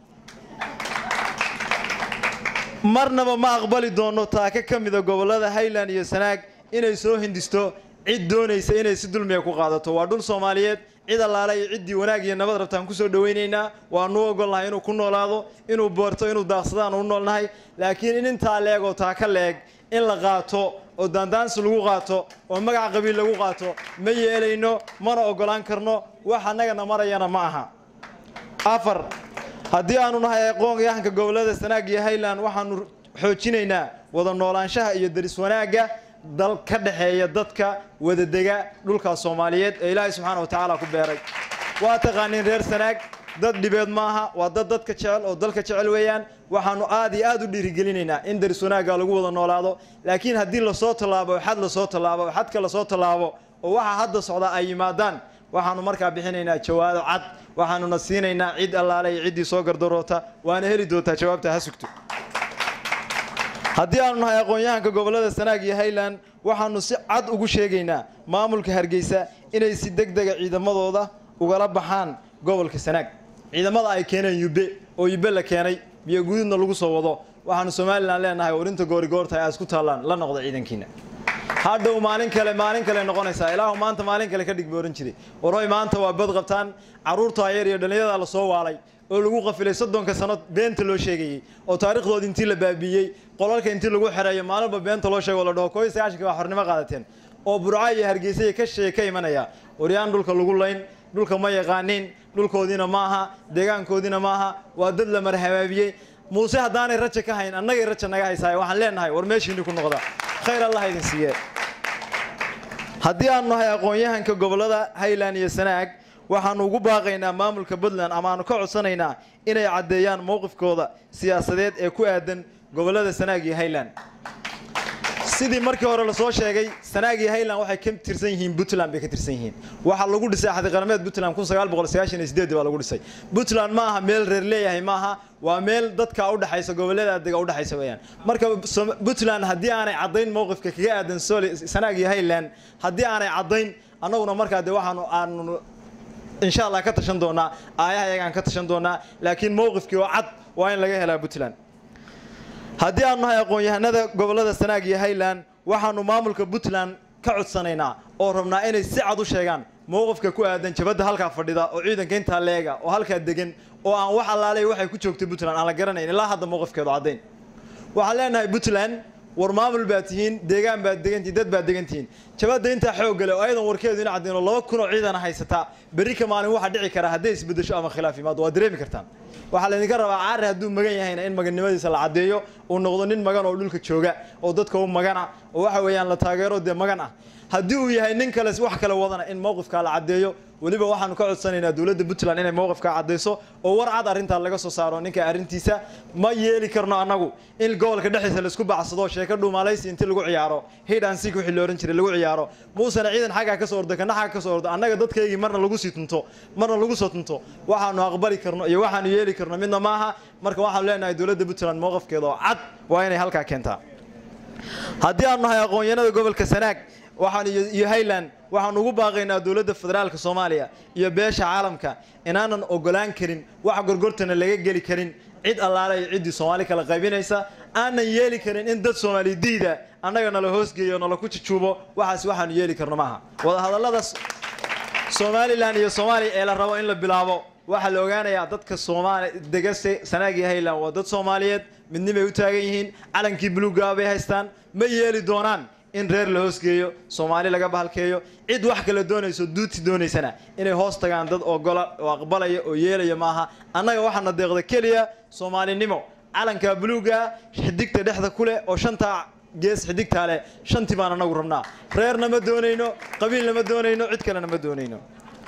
marnaba ma aqbali doono taaka ka mida gobollada highland iyo sanaag inay soo hindisto cid doonaysa inay si dulmiga ku qaadato waa dhul soomaaliyeed cid allaale iyo ciddii wanaag iyo nabad rabtaan kusoo dhawaynaynaa waanu ogolnahay inuu ku noolaado inuu boorto inuu daaqsadaan u noolnahay laakiin in intaa leeg oo taaka leeg in la qaato oo daandaansi lagu qaato oo magac qabiil lagu qaato ma yeelayno mana ogolaan karno wax annagana marayana ma aha afar haddii aanu nahay aqoon-yahanka gobollada sanaag iyo highland waxaanu xoojinaynaa wada noolaanshaha iyo daris wanaagga dal ka dhexeeya dadka wadadega dhulka soomaaliyeed ee ilaahay subxaana wa tacaala ku beeray waa taqaaniin reer sanaag dad dhibeed maaha waa dad dadka jecel oo dalka jecel weeyaan waxaanu aad iyo aad u dhiirigelinaynaa in daris wanaagga lagu wada noolaado laakiin haddii lasoo tallaabo oo xad lasoo tallaabo oo xadka lasoo tallaabo oo waxa hadda socda ay yimaadaan waxaanu markaa bixinaynaa jawaabo cad waxaanuna siinaynaa cid allaale iyo ciddii soo gardaroota waana heli doontaa jawaabta ha sugto haddii aanu nahay aqoon-yahanka gobollada sanaag iyo highland waxaanu si cad ugu sheegaynaa maamulka hargeysa inay si deg dega ciidamadooda ugala baxaan gobolka sanaag ciidamada ay keeneen yube oo yube la keenay biyo guduudna lagu soo wado waxaanu somalilan leenahay warinta goorigoortahay aad isku taallaan la noqda ciidankiina hadhow maalin kale maalin kale noqonaysaa ilaahu maanta maalin kale ka dhig booran jiray waroy maanta waa bad qabtaan carruurta yar iyo dhallinyada la soo waalay oo lagu qafilay soddonka sano beenta loo sheegayey oo taariikhdoodi intii la baabiiyey qolalka intii lagu xereeyo maalinba beenta loo sheego la dhaho kooiyo sagaashanka waa xornimo qaadateen oo burca iyo hargeysa iyo ka sheeye ka imanaya waryaan dhulka lagu layn dhulka ma yaqaanin dhulkoodiina maaha deegaankoodiina maaha waa dad la marhabaabiyey muuse haddaanay raja ka hayn annagay raja naga haysaay waxaan leenahay war meeshiinni ku noqda khayr allah idin siiye haddii aanu nahay aqoon-yahanka gobollada highland iyo sanaag waxaanu ugu baaqaynaa maamulka puntland ama aanu ka codsanaynaa inay caddeeyaan mowqifkooda siyaasadeed ee ku aadan gobollada sanaag iyo highland sidii markii hore lasoo sheegay sanaag iyo highland waxay ka tirsan yihiin puntland bay ka tirsan yihiin waxaa lagu dhisay axdi qarameed puntland kun sagaal boqol sagaashan iyo sideed baa lagu dhisay puntland ma aha meel reer leeyahay maaha waa meel dadka udhexaysa gobollada dega udhexaysa weeyaan marka puntland haddii aanay caddayn mowqifka kaga aadan soli sanaag iyo highland haddii aanay caddayn annaguna markaa dee waxaanu aanu insha allah ka tashan doonaa aayaha iyagaan ka tashan doonaa laakiin mowqifkii oo cad waa in laga helaa puntland haddii aanu nahay aqoon-yahanada gobollada sanaag iyo highland waxaanu maamulka puntland ka codsanaynaa oo rabnaa inay si cad u sheegaan mowqifka ku aadan jabadda halkaa fadhida oo ciidanka intaa leega oo halkaa degan oo aan wax allaaley waxay ku joogtay puntland aan la garanayn ilaa hadda mowqifkeedu caddayn waxaan leenahay puntland war maamul baad tihiin deegaan baad degantihiin dad baad degantihiin jabadda intaa xoog gale oo ayadan warkeedu ina caddeyn oo laba kun oo ciidana haysataa berri ka maalin waxaa dhici karaa hadday isbedesho ama khilaaf yimaado waa dareemi kartaan waxaa laydinka rabaa caari hadduu magan yahayna in magannimadiisa la caddeeyo uu noqdo nin magan oo dhulka jooga oo dadka u magana oo waxa weeyaan la taageero dee magan ah haddii uu yahay nin kale wax kale wadana in mowqifkaa la caddeeyo weliba waxaanu ka codsanaynaa dowladda puntland inay mowqifkaa caddayso oo war cad arrintaa laga soo saaro ninka arrintiisa ma yeeli karno annagu in gobolka dhexdiisa laisku bacsado sheeko dhuumalaysi intii lagu ciyaaro hid and seek wixii la ohan jiray lagu ciyaaro muusena ciidan xaggaa ka soo ordo kana xagga ka soo ordo annaga dadkaygii marna lagu sii tunto marna lagu soo tunto waxaanu aqbali karno iyo waxaanu yeeli karno midna maaha marka waxaanu leenahay dowladda puntland mowqifkeeda oo cad waa inay halkaa keentaa haddii aanu nahay aqoon-yahanada gobolka sanaag waxaan iyo highland waxaan ugu baaqaynaa dowladda federaalka soomaaliya iyo beesha caalamka inaanan ogolaan karin wax gorgortana laga geli karin cid allaale iyo ciddii soomaali kala qaybinaysa aanan yeeli karin in dad soomaali diida annaga nala hoosgeeyo nala ku jujuubo waxaas waxaanu yeeli karno maaha wadahadallada somalilan iyo soomaaliya ee la rabo in la bilaabo waxaa la ogaanayaa dadka soomaali degase sanaag iyo highland waa dad soomaaliyeed midnimay u taagan yihiin calankii buluugaa bay haystaan ma yeeli doonaan in reer la hoosgeeyo soomaali laga bahalkeeyo cid wax kale doonayso duuti doonaysana inay hoos tagaan dad ogola oo aqbalaya oo yeelaya maaha annaga waxaana deeqda keliya soomaalinimo calanka buluuga xidigta dhexda ku leh oo shantaa gees xidigtaa leh shantii baan anagu rabnaa reerna ma doonayno qabiilna ma doonayno cid kalena ma doonayno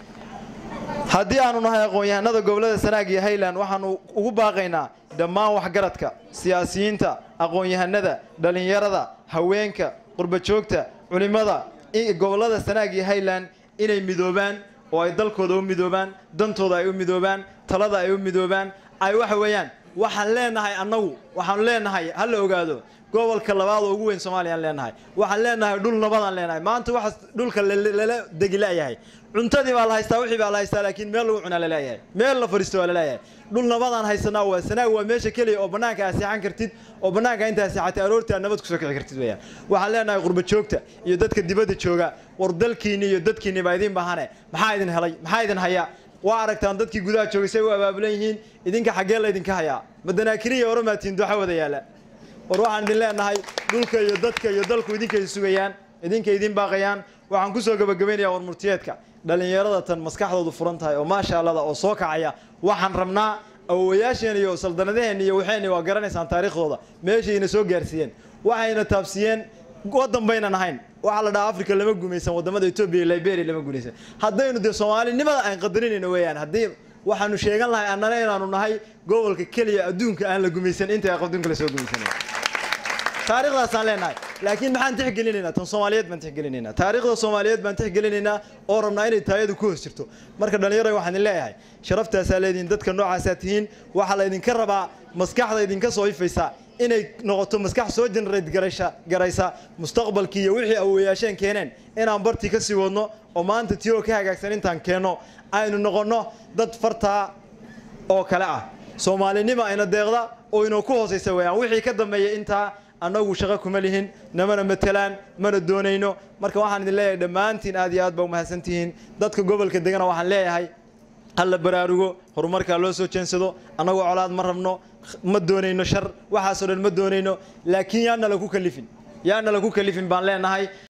haddii aanu nahay aqoon-yahanada gobolada sanaag iyo highland waxaanu ugu baaqaynaa dhammaan waxgaradka siyaasiyiinta aqoon-yahanada dhallinyarada haweenka qurbajoogta culimmada gobolada sanaag iyo highland inay midoobaan oo ay dalkooda u midoobaan dantooda ay u midoobaan talada ay u midoobaan ay waxa weeyaan waxaan leenahay annagu waxaanu leenahay ha la ogaado gobolka labaad oo ugu weyn soomaaliyaan leenahay waxaan leenahay dhul nabadaan leenahay maanta waxa dhulka lala degi la'yahay cuntadii baa la haystaa wixii baa la haystaa laakiin meel lagu cunaa laleeyahay meel la fadhiisto waa laleeyahay dhul nabadaan haysanaa waa sanaag waa meesha keliya oo bannaanka aad seexan kartid oo bannaanka intaa seexatay aroortii aad nabad kusoo kici kartid weeyaan waxaan leenahay qurba joogta iyo dadka dibadda jooga war dalkiinni iyo dadkiinni baa idin bahane maxaa idin helay maxaa idin haya waa aragtaan dadkii gudaha joogay say u abaabulan yihiin idinka xaggee laydinka hayaa madanaakiriya oromaatiin duxa wada yaala war waxaan idin leenahay dhulka iyo dadka iyo dalku idinkay sugayaan idinkay idin baaqayaan waxaan kusoo gabagabaynayaa war murtiyeedka dhallinyarada tan maskaxdoodu furan tahay oo maasha allada oo soo kacaya waxaan rabnaa awowayaasheen iyo saldanadaheen iyo waxayna waa garanaysaan taariikhdooda meeshayna soo gaarsiiyeen waxayna taabsiiyeen waddan baynan ahayn waxaa la dhahaa africa lama gumaysan wadamada etoobiya iyo liberia lama gumaysan haddaynu dee soomaalinimada aan qadarinayno weeyaan haddii waxaanu sheegan lahay annana inaanu nahay gobolka keliya adduunka aan la gumaysan inta adduunka la soo gumaysanay taariikhdaasaan leenahay laakiin maxaan tixgelinaynaa tan soomaaliyeed baan tixgelinaynaa taariikhda soomaaliyeed baan tixgelinaynaa oo rabnaa inay taayadu ku hoos jirto marka dhallinyaro waxaan idin leeyahay sharaftaasaa leedihin dadka noocaasaa tihiin waxaa laydinka rabaa maskaxda idinka soo ifaysa inay noqoto maskax soo generate garaysa garaysa mustaqbalkii iyo wixii awoyaasheen keeneen inaan bartii ka sii wadno oo maanta tiyoo ka hagaagsan intaan keenno aynu noqonno dad fartaa oo kale ah soomaalinima ayna deeqda oo inoo ku hoosaysa weeyaan wixii ka dambeeya intaa annagu shaqo kuma lihin namana matelaan mana doonayno marka waxaan idin leeyahay dhammaantiin aad iyo aad baa umahadsan tihiin dadka gobolka degana waxaan leeyahay hala baraarugo horumarkaa loo soo jeensado annagoo colaad ma rabno ma doonayno shar waxaasoo dhan ma doonayno laakiin yaana laku kalifin yaana laku kalifin baan leenahay